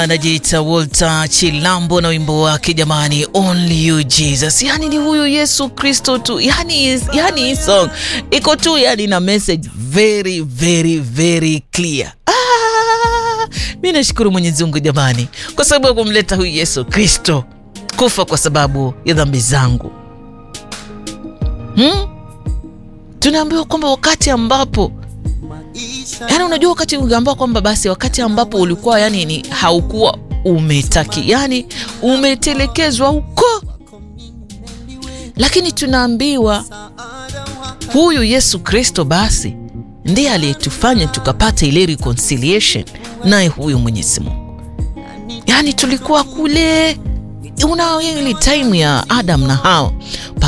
anajiita Walter Chilambo na wimbo wake jamani, only you Jesus. Yani ni huyu Yesu Kristo tu, yani, yani hii song iko tu yani na message very very very clear. Ah, mi nashukuru Mwenyezi Mungu jamani, kwa sababu ya kumleta huyu Yesu Kristo kufa kwa sababu ya dhambi zangu hmm? Tunaambiwa kwamba wakati ambapo yani, unajua wakati ungeambiwa kwamba basi wakati ambapo ulikuwa yani ni haukuwa umetaki yani umetelekezwa huko, lakini tunaambiwa huyu Yesu Kristo basi ndiye aliyetufanya tukapata ile reconciliation naye huyu Mwenyezi Mungu. Yani tulikuwa kule una ile time ya Adam na Hawa